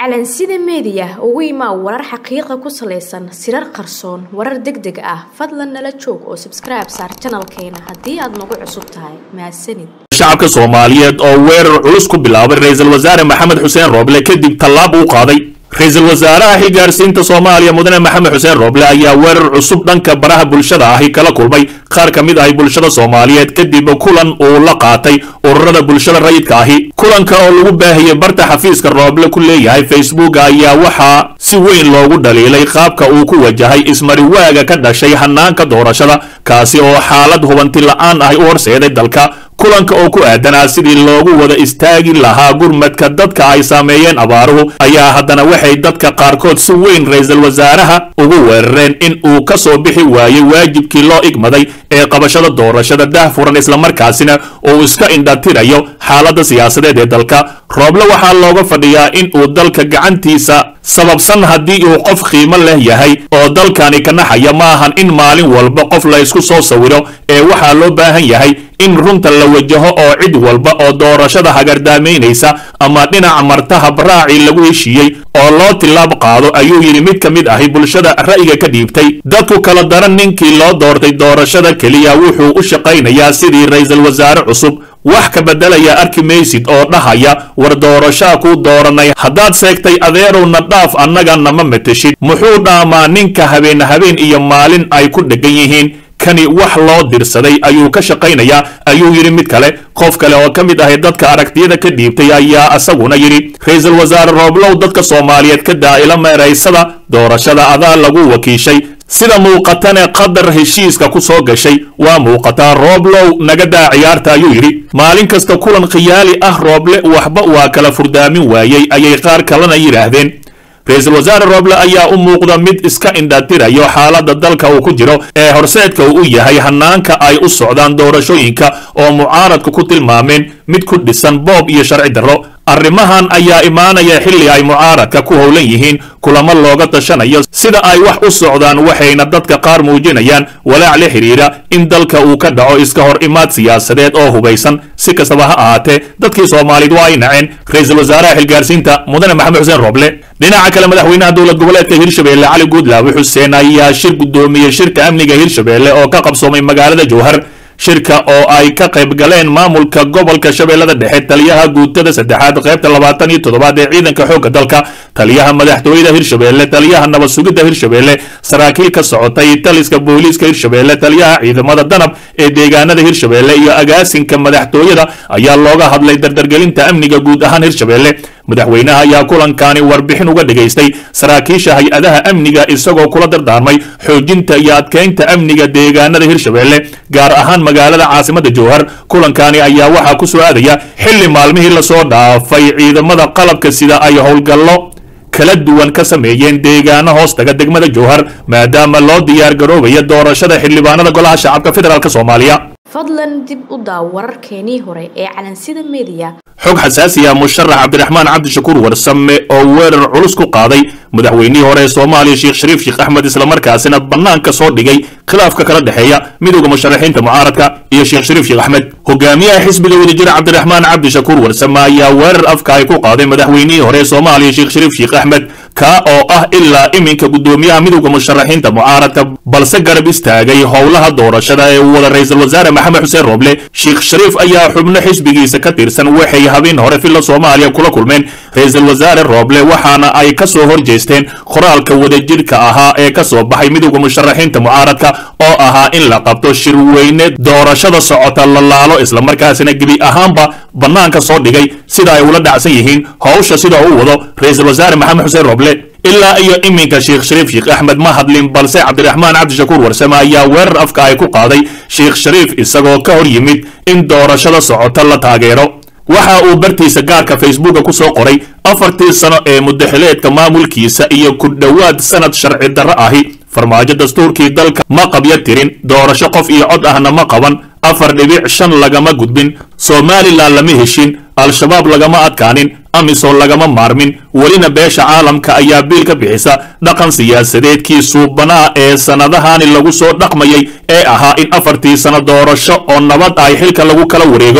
calansida meediya ugu imaa warar xaqiiqa ku salaysan sirar qarsoon warar deg deg ah fadlan nala joog oo sabskribe saar janalkeena haddii aad nagu cusub tahay mahadsanid shacabka soomaaliyeed oo weerar culus ku bilaabay ra-iisul wasaare maxamed xuseen rooble kadib tallaab uu qaaday ra-iisul wasaaraha xilgaarsiinta soomaaliya mudane maxamed xuseen rooble ayaa weerar cusub dhanka baraha bulshada ahi kala kulmay qaar ka mid ahi bulshada soomaaliyeed kadib kulan uu la qaatay ururada bulshada rayidka ahi kulanka oo lagu baahiyey barta xafiiska rooble ku leeyahay facebook ayaa waxaa si weyn loogu dhaliilay qaabka uu ku wajahay ismariwaaga ka dhashay hanaanka doorashada kaasi oo xaalad hubanti la-aan ahi u horseeday dalka kulanka oo ku aadanaa sidii loogu wada istaagi lahaa gurmadka dadka ay saameeyeen abaaruhu ayaa haddana waxay dadka qaarkood si weyn ra-iisul wasaaraha ugu weerareen in uu ka soo bixi waayey waajibkii loo igmaday ee qabashada doorashada daahfuran islamarkaasina uu iska indhatirayo xaaladda siyaasadeed ee dalka rooble waxaa looga fadhiyaa in uu dalka gacantiisa sababsan haddii uu qof qiimo leh yahay oo dalkani ka naxaya ma ahan in maalin walba qof la ysku soo sawiro ee waxaa loo baahan yahay in runta la wajaho oo cid walba oo doorashada hagardaamaynaysa ama dhinaca marta habraacii lagu heshiiyey oo loo tilaab qaado ayuu yidhi mid ka mid ahi bulshada ra'yiga ka dhiibtay dadku kala daran ninkii loo doortay doorashada keliya wuxuu u shaqaynayaa sidii ra-iisul wasaare cusub wax ka beddelaya arki maysid oo dhahaya war doorashaa kuu dooranay haddaad seegtay adeerowna dhaaf annaga nama mateshid muxuu dhaamaa ninka habeen habeen iyo maalin ay ku dheggan yihiin kani wax loo dirsaday ayuu ka shaqaynayaa ayuu yidhi mid kale qof kale oo ka mid ahay dadka aragtiyada ka dhiibtay ayaa isaguna yidhi ra-iisul wasaare rooblow dadka soomaaliyeed ka daa'ila meeraysada doorashada adaa lagu wakiishay sida muuqatane qadar heshiiska ku soo gashay waa muuqataa rooblow naga daa ciyaarta ayuu yidhi maalin kasta kulan khiyaali ah rooble waxba waa kala furdaamin waayey ayay qaar kalena yidhaahdeen ra-iisul wasaare rooble ayaa u muuqda mid iska indhatirayo xaaladda dalka uu ku jiro ee horseedka uu u yahay hanaanka ay u socdaan doorashooyinka oo mucaaradku ku tilmaameen mid ku dhisan boob iyo sharci darro arrimahan ayaa imaanaya xilli ay mucaaradka ku howlan yihiin kulamo looga tashanayo sida ay wax u socdaan waxayna dadka qaar muujinayaan walaac la xidhiidha in dalka uu ka dhaco iska hor imaad siyaasadeed oo hubaysan si kastaba ha ahaatee dadkii soomaaliyeed waa ay naceen ra-iisul wasaaraha xilgaarsiinta mudane maxamed xuseen rooble dhinaca kale madaxweynaha dowlad goboleedka hirshabelle cali guudlaawe xuseen ayaa shir guddoomiyey shirka amniga hirshabelle oo ka qabsoomay magaalada jowhar shirka oo ay ka qayb galeen maamulka gobolka shabeellada dhexe taliyaha guutada saddexaad qaybta labaatan iyo toddobaad ee ciidanka xoogga dalka taliyaha madaxtooyada hirshabelle taliyaha nabad sugidda hirshabelle saraakiil ka socotay taliska booliiska hirshabelle taliyaha ciidamada danab ee deegaanada hirshabelle iyo agaasinka madaxtooyada ayaa looga hadlay dardargelinta amniga guud ahaan hirshabelle madaxweynaha ayaa kulankani warbixin uga dhigaystay saraakiisha hay-adaha amniga isagoo kula dardaarmay xoojinta iyo adkeynta amniga deegaanada hirshabelle gaar ahaan magaalada caasimada jowhar kulankani ayaa waxaa ku soo aadaya xilli maalmihii lasoo dhaafay ciidamada qalabka sida ay howlgallo kala duwan ka sameeyeen deegaano hoostaga degmada jowhar maadaama loo diyaar garoobaya doorashada xildhibaanada golaha shacabka federaalk soomaaliya fadlan dib u daaw wararkeenii hore ee calansida meediya xog xasaasi ah musharax cabdiraxmaan cabdishakuur warsame oo weerar culus ku qaaday madaxweynihii hore ee soomaaliya sheekh shariif sheekh axmed islamarkaasina bannaanka soo dhigay khilaafka kala dhexeeya midowda musharaxiinta mucaaradka iyo sheekh shariif sheekh axmed hogaamiyaha xisbiga wadajira cabdiraxmaan cabdishakuur warsame ayaa weerar afka ay ku qaaday madaxweynihii hore ee soomaaliya sheekh shariif sheekh axmed kaa oo ah ilaa iminka guddoomiyaha midowda musharaxiinta mucaaradka balse garab istaagay howlaha doorashada ee uu wada ra-iisul wasaare maxamed xuseen rooble sheekh shariif ayaa xubno xisbigiisa ka tirsan waxay habeen hore filla soomaaliya kula kulmeen ra-iisul wasaare rooble waxaana ay ka soo horjeesteen qoraalka wadajirka ahaa ee ka soo baxay midowda musharaxiinta mucaaradka oo ahaa in la qabto shirweyne doorashada socota la laalo islamarkaasina gebi ahaanba bannaanka soo dhigay sida ay ula dhacsan yihiin howsha sida uu wado ra-iisul wasaare maxamed xuseen rooble ilaa iyo iminka sheekh shariif sheekh axmed ma hadlin balse cabdiraxmaan cabdishakuur warsame ayaa weerar afka ay ku qaaday sheekh shariif isagoo ka hor yimid in doorashada socota la taageero waxa uu bartiisa gaarka facebooka ku soo qoray afartii sano ee mudaxileedka maamulkiisa iyo ku dhowaad sanad sharci darro ahi farmaajo dastuurkii dalka ma qabyo tirin doorasho qof iyo cod ahna ma qaban afar dhibic shan lagama gudbin somalilan lama heshin al-shabaab lagama adkaanin amisom lagama maarmin welina beesha caalamka ayaa biil ka bixisa dhaqan siyaasadeedkii suubanaa ee sannadahani lagu soo dhaqmayay ee ahaa in afartii sano doorasho oo nabad ay xilka lagu kala wareego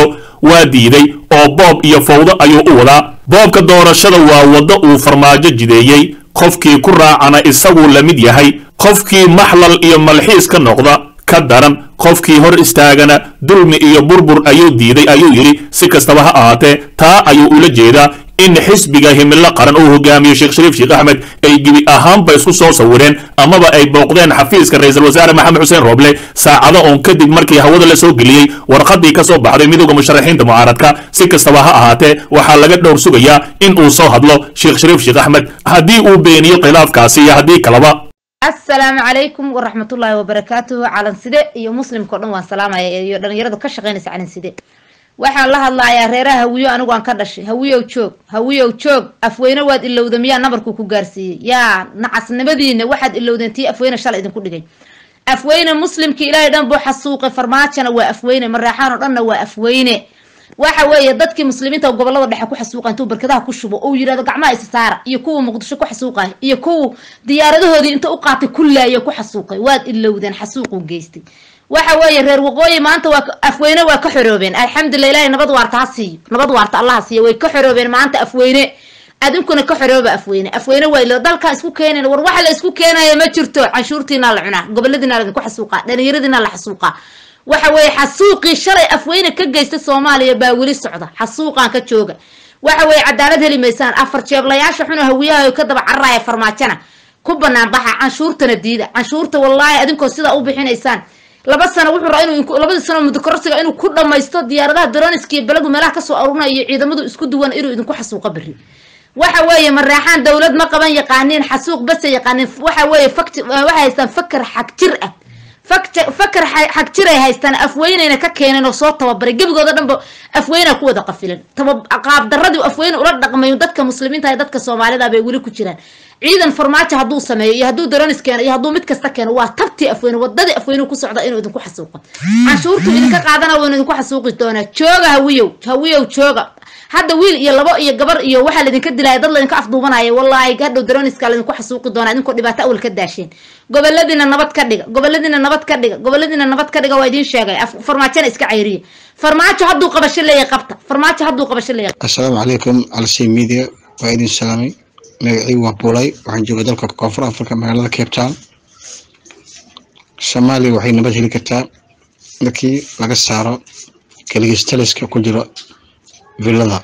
waa diiday oo boob iyo fawdo ayuu u wadaa boobka doorashada waa waddo uu farmaajo jideeyey qofkii ku raacana isaguu la mid yahay qofkii maxlal iyo malxiis ka noqda ka daran qofkii hor istaagana dulmi iyo burbur ayuu diiday ayuu yidhi si kastaba ha ahaatee taa ayuu ula jeedaa in xisbiga himilo qaran uu hogaamiyo sheekh shariif sheekh axmed ay gebi ahaanba isku soo sawireen amaba ay booqdeen xafiiska ra-iisul wasaare maxamed xuseen rooble saacado oon kadib markii hawada la soo geliyey warqadii ka soo baxday midooda musharaxiinta mucaaradka si kastaba ha ahaatee waxaa laga dhowr sugayaa in uu soo hadlo sheekh shariif sheekh axmed haddii uu beeniyo khilaafkaasi iyo haddii kaleba asalaamu calaykum waraxmatullaahi wabarakaatuhu calanside iyo muslimkao dhan waan salaamaya iyo dhalinyaradu ka shaqaynaysa calanside waxaan la hadlayaa reeraha hawiyo anigu aan ka dhashay hawiyow joog hawiyow joog afweyne waad ilowda miyaa nabarkuu ku gaarsiiyey yaa nacasnimadiina waxaad ilowdeen tii afweyne shalay idinku dhigay afweyne muslimkii ilaahay dhan buu xasuuqay farmaajona waa afweyne maraaxaan oo dhanna waa afweyne waxa weeye dadkii muslimiinta gobolada dhexe ku xasuuqa intuu barkadaha ku shubo ou yidhahdo gacmaha isa saara iyo kuwa muqdisho ku xasuuqay iyo kuwa diyaaradahoodii inta u qaatay kullaaya ku xasuuqay waad ilowdeen xasuuquu geystay waxa weeye reer waqooyi maanta waa afweyne waa ka xoroobeen alxamdulilah ilahay nabad waarta ha siiyo nabad waarta allah siiyo way ka xoroobeen maanta afweyne adinkuna ka xorooba afweyne afweyne waa ilo dalkaa isku keenayn war waxa la isku keenaya ma jirto canshuurtiina la cunaa goboladiina laidinku xasuuqaa dhalinyaradiina la xasuuqaa waxa weeye xasuuqii shalay afweyne ka geysta soomaaliya baa weli socda xasuuqaan ka jooga waxa weeye cadaalad heli maysaan afar jeeblayaasha xuna hawiyaha ka daba cararaya farmaajana ku banaan baxa canshuurtana diida canshuurta wallaahi adinkoo sidaa u bixinaysaan laba sano wuxuu raa inuu labadii sano muddo kororsiga inuu ku dhamaysto diyaaradaha daroniski iyo beladu meelaha kasoo aruurinayo iyo ciidamadu isku duwan inuu idinku xasuuqo berri waxa weeye maraaxaan dowlad ma qaban yaqaaniin xasuuq base yaqaaniin waxa weeye fakti waxay haystaan fakar xagjir ah fakar xagjiray haystaan afweyneyna ka keeneen oo soo tababaray gebigooda dhanba afweynaa ku wada qafilan qaabdaradii afweyne ula dhaqmayo dadka muslimiinta iyo dadka soomaalida bay weli ku jiraan ciidan farmaajo hadduu sameeyo iyo hadduu daronis keeno iyo hadduu mid kasta keeno waa tabtii afweyne wadadii afweyne ku socda inuu idinku xasuuqo canshuurtu idinka qaadana waynu idinku xasuuqi doonaa jooga hawiyow hawiyow jooga hadda wiil iyo labo iyo gabar iyo waxaa laydinka dilaya dad laydinka afduubanaya wallaahi hadhow daroniska laydinku xasuuqi doonaa idinkoo dhibaato awal ka daasheen goboladiina nabad ka dhiga goboladiina nabad ka dhiga goboladiina nabad ka dhiga waa idiin sheegay farmaajona iska cayriya farmaajo hadduu qabasho leeyahay qabta farmaajo hadduu qabasho leeyahay assalaamu calaykum calsey media waa idin salaamay magacii waa buulay waxaan jooga dalka koonfur africa magaalada cape town soomaaliya waxay nabad heli kartaa markii laga saaro kaligistaliska ku jiro villada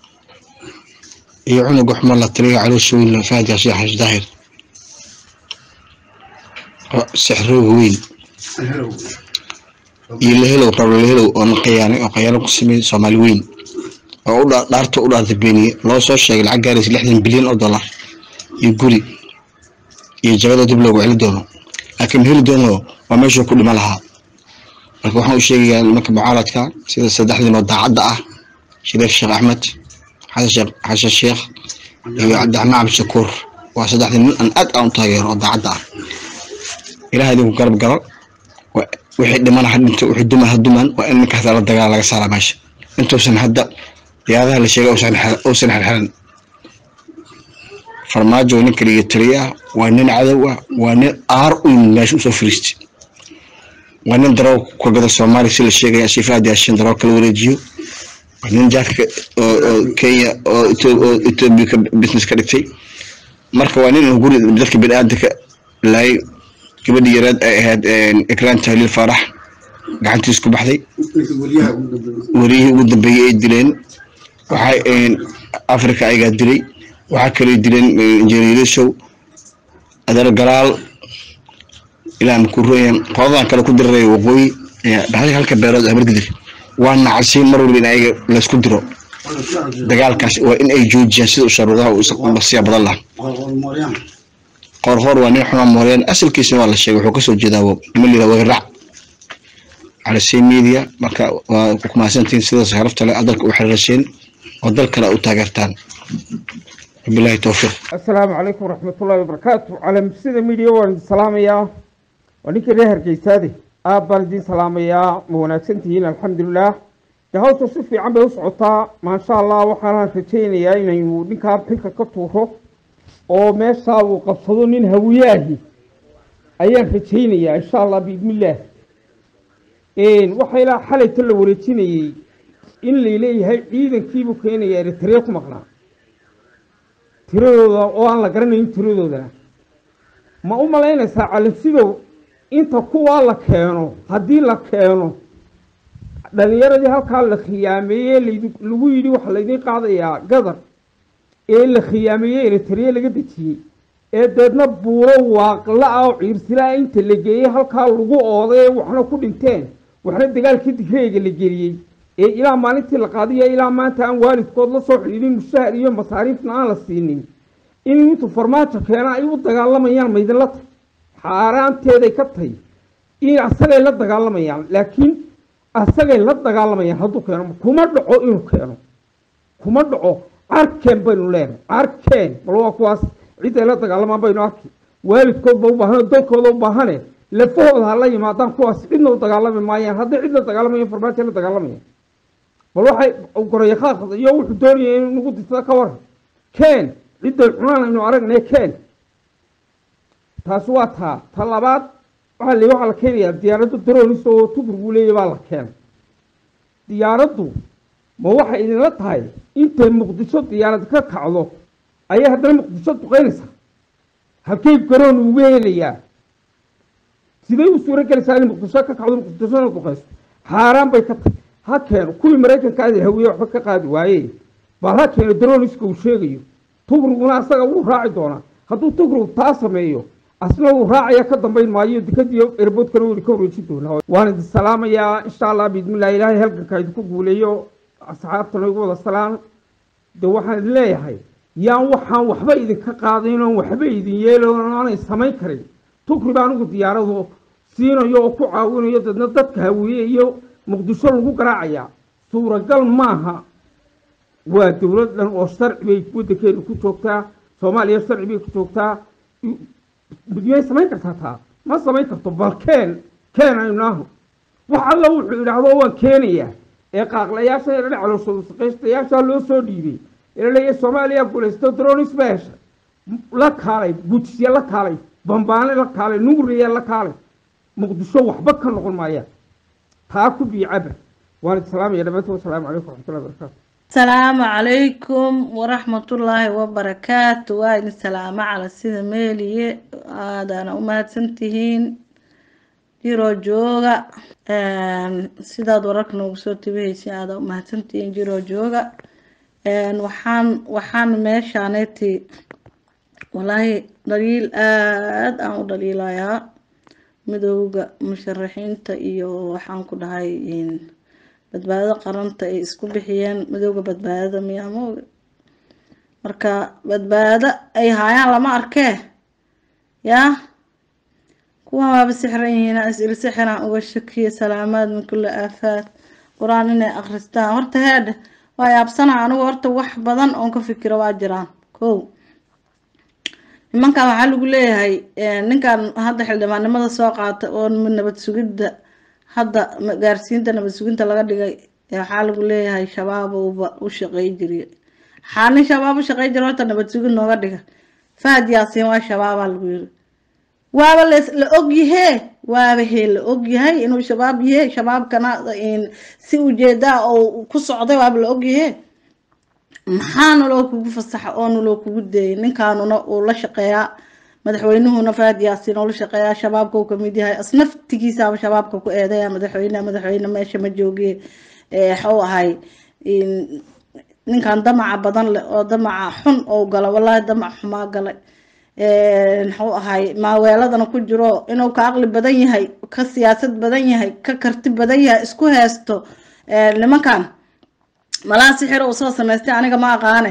iyo cunuga xumo la taliya caloosha weyn fahad yaasiin xash daahir sixrooga weyn iyo lahelow rablo lahelow oo na qayaanay oo qayaano ku sameeyey soomaali weyn oo u dhaarta u dhaarta beeniye loo soo sheegay lacag gaaraysa lixdan bilyan oo dollar iyo guri iyo jabada dib loogu celi doono laakiin heli doono waa meeshuu ku dhima lahaa marka waxaan u sheegayaa nimanka mucaaradka sida saddexdiin oo daacadda ah shariif sheekh axmed xasan sheekh iyo cabdiraxmaan cabdishakuur waa saddexdii nin aan aad aan u taageero oo daacadda ah ilaah idinku garab galo wixii dhimana ha dhinto wixii duman ha duman waa in ninkaas la dagaal laga saaraa meesha intuusan hadda diyaaradaha la sheegay uusan xirxiran farmaajo nin kaliya taliya ah waa nin cadow ah waa nin aar u yimid meesha usoo firiistay waa nin daroo ka gada soomaaliya si la sheegaya sifaad yaashin daroo kala wareejiyo waa nin jaadka oo kenya oo etoobiya ka business ka dhigtay marka waa nin guri dadka biniaadanka laayay gabadhii yareed ay ahayd ikraan tahliil faarax gacantiis ku baxday wariyihii ugu dambeeyey ay dileen waxay africa ayagaa dilay waxaa kaloo dileen injineerishow adeer galaal ilaa makuroyan qoladan kale ku diraraya waqooyi dhaxday halka beerood amargidir waa nacasiin mar walba in ayaga laysku diro dagaalkaas waa in ay joojiyaan sida usharuudaha basiya badan lah qoorqoor waa nin xuma mooreen asalkiisana waa la sheegay wuxuu kasoo jeedaa nima lira wagarac calasey media marka waa ku mahadsantihiin sidaas harafta le dalka u xiriirasheen oo dal kale u taageertaan wabilahi towfiiq assalaamu calaykum waraxmatullaahi wabarakaatu calamsida media waan idin salaamayaa waa ninkii reer hargeysaade aad baan idin salaamayaa ma wanaagsan tihiin alxamdulilah de hawsha si fiican bay u socotaa maasha allah waxaanaan rajaynayaa inaynu ninkaa pilka ka tuuro oo meeshaa uu qabsado nin hawiyaahi ayaan rajaynayaa insha allah biidnillaah waxaa ilaa xalayta la wareejinayey in layleeyahay ciidankiibuu keenaya eritrea ku maqnaa tiradooda oo aan la garanayn tiradoodana ma u malaynaysaa calansidow inta kuwaa la keeno haddii la keeno dhalinyaradii halkaa la khiyaameeyey lagu yidhi waxaa laydin qaadayaa gadar ee la khiyaameeyey eritrea laga dejiyey ee deedna buuro waaqla ah oo ciirsila inta la geeyey halkaa lagu ooday ee waxna ku dhinteen waxna dagaalkii digreega la geliyey ee ilaa maalintii la qaadiyo ilaa maanta aan waalidkood la soo xidhiidhin mushahar iyo masaariifna aan la siinin in intuu farmaajo keena ay u dagaalamayaan maydinla tay xaaraanteeday ka tahy in asagay la dagaalamayaan laakiin asagay la dagaalamayaan hadduu keeno kuma dhaco inuu keeno kuma dhaco carkeen baynu leenahay carkeen bal waa kuwaas cidday la dagaalamaan baynu arki waalidkoodba u baahane dalkooda u baahane lafahooda ha la yimaadaan kuwaas cidna u dagaalami maayaan hadday cid la dagaalamayan farmaajo la dagaalamaya bal waxay gorayaqaaqda iyo wuxuu doonaya in nagu disada ka waran keen cidday cunaan aynu aragnay keen taasi waa taa ta labaad waxaa le waxaa la keenayaa diyaaradda daroonis oo tugur buu leeyahy baa la keenay diyaaraddu ma waxay idinla tahay intay muqdisho diyaarad ka kacdo ayay haddana muqdisho duqeynaysaa halkay garoon ugu helayaa siday u suuro gelaysaa inay muqdisho ka kacdo muqdishona duqeyso xaaraan bay ka tahay ha keeno kuwii maraykanka aada hawiye waxba ka qaadi waaye bal ha keeno daroniska uu sheegayo tugruguna asaga wuu raaci doonaa hadduu tugrug taa sameeyo asna uu raacaya ka dambayn maayo dikadiyo erboodkana weli ka wareejin doonaa waan idin salaamayaa insha allah biidmillahi ilaahay halganka idinku guuleeyo asxaabtana igu wada salaan de waxaan idin leeyahay yaan waxaan waxba idinka qaadayn oon waxba idin yeelon aanay samayn karin tugri baa anigu diyaaradu siinayo oo ku caawinayo dadna dadka hawiye iyo muqdisho lagu garaacayaa suuragal maaha waa dowlad dhan oo sharci bay waddankeenu ku joogtaa soomaaliya sharci bay ku joogtaa miyay samayn kartaa taa ma samayn karto bal keen keen aynu aho wax alla wuxuu idhaahdo waan keenayaa ee qaaqlayaasha ee calooshaqaystayaasha loo soo dhiibay ee laleeyahay soomaaliya guulaysto dronis ba heshay la kaalay gujisya la kaalay bambaane la kaalay nugriya la kaalay muqdisho waxba ka noqon maayaan taa ku biicaba waan idin salaamaya dhammaantood wasalaamu calaykum waraxmatullahi wabarakaatu asalaamu calaykum waraxmatullaahi wabarakaatu waa idin salaamo cala sida meeliye aadaana u mahadsantihiin jiroo jooga sidaad wararka noogu soo tabihaysa aada u mahadsantihiin jiroo jooga waxaan waxaan meeshaaneti walaahi dhaliil aada aan u dhaliilayaa midowga musharaxiinta iyo waxaan ku dhahay badbaadada qaranta ay isku bixiyeen midowga badbaadada miyaa mooga marka badbaado ay haayaan lama arkee yaa kuwan waaba sixran yihiin is-il sixiraan uga shakiya salaamaad min kulli aafaad qur-aan inay akhristaan horta heedhe waa yaabsanaa anigu horta wax badan oon ka fikiro waa jiraan kow nimankan waxaa lagu leeyahay ninkan hadda xildhibaannimada soo qaata oo nabad sugidda hadda gaarsiinta nabad suginta laga dhigay waxaa lagu leeyahay shabaabba u shaqey jiriy waxaa nin shabaab u shaqey jira horta nabad sugid nooga dhiga fahad yaasiin waa shabaabaa lagu yiri waaba la ogyahee waaba hee la ogyahay inuu shabaab yahe shabaabkana si ujeedaa oo ku socday waaba la ogyahee maxaana loo kugu fasaxa oona loo kugu deeyay ninkaanuna uu la shaqeeyaa madaxweynuhuna fahad yaasiin oo la shaqeeyaa shabaabka uu kamid yahay asnaftigiisaaba shabaabka ku eedaya madaxweyne madaxweyne meesha ma joogiye waxuu ahay ninkan damaca badan leh oo damaca xun oo gala wallaahi damac xumaa galay muxuu ahay maaweeladana ku jiro inuu ka aqli badan yahay ka siyaasad badan yahay ka karti badan yahay isku heesto nimankan malaa sixir uu soo samaystay aniga ma aqaane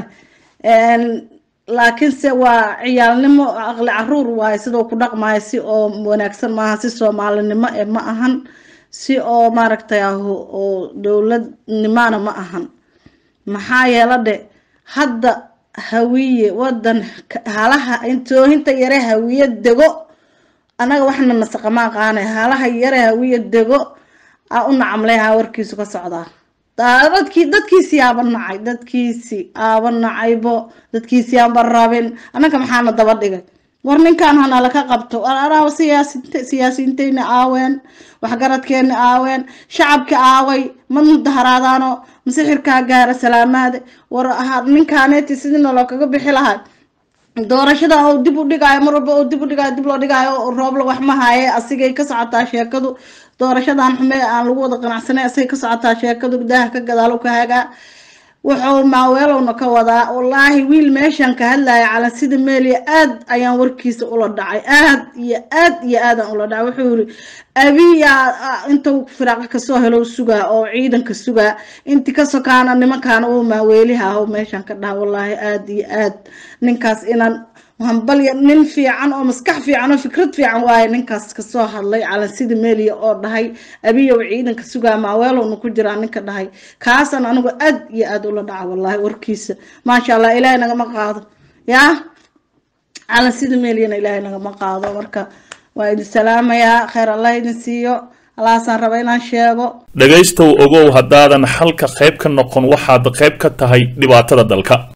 laakiinse waa ciyaalnimo aqli caruur waaye sidoo ku dhaqmayo si oo wanaagsan maaha si soomaalinimo e ma ahan si oo maaragtay oo dowladnimana ma ahan maxaa yeela dhe hadda hawiye wadan halaha intoohinta yare hawiye dego anaga waxna nasaqa ma aqaanay halaha yare hawiye dego a u nacamleha warkiisu ka socdaa dadkii dadkiisii aaba nacay dadkiisii aaba nacaybo dadkiisii aanba rabin annaga maxaana daba dhigay war ninkan hana laka qabto araaba siyaasint siyaasiyiinteyna aaween waxgaradkeena aaween shacabka aaway ma mudaharaadaano masixirkaa gaara salaamaade war ninkaaneeti sidina loo kaga bixi lahaa doorashada oo dib u dhigaayo mar walba oo dib u dhigaayo dib loo dhigaayo roobla wax ma haaye asigay ka socotaa sheekadu doorashadan xume aan lagu wada qanacsanay asigay ka socotaa sheekadu daaha ka gadaal ka hagaa wuxuu maaweelowna ka wadaa wallaahi wiil meeshan ka hadlaya cala sida meeliya aad ayaan warkiisa ula dhacay aad iyo aad iyo aadaan ula dhacay wuxuu yiri abiya intuu firaaqa kasoo helo sugaa oo ciidanka sugaa inti ka sokaana nimankaana uu maaweeliha aho meeshan ka dhaha wallaahi aad iyo aad ninkaas inaan hambalya nin fiican oo maskax fiican oo fikrad fiican waaye ninkaas kasoo hadlay calansida meeliya oo dhahay abiyow ciidanka sugaa maaweelowna ku jiraa ninka dhahay kaasan anigu aad iyo aad ula dhaca wallaahi warkiisa maasha allah ilaahay nagama qaado yaa calansida meeliyana ilaahay nagama qaado marka waa idin salaamayaa kheyr allah idin siiyo allahaasaan raba inaan sheego dhegaystow ogow haddaadan xalka qayb ka noqon waxaad qayb ka tahay dhibaatada dalka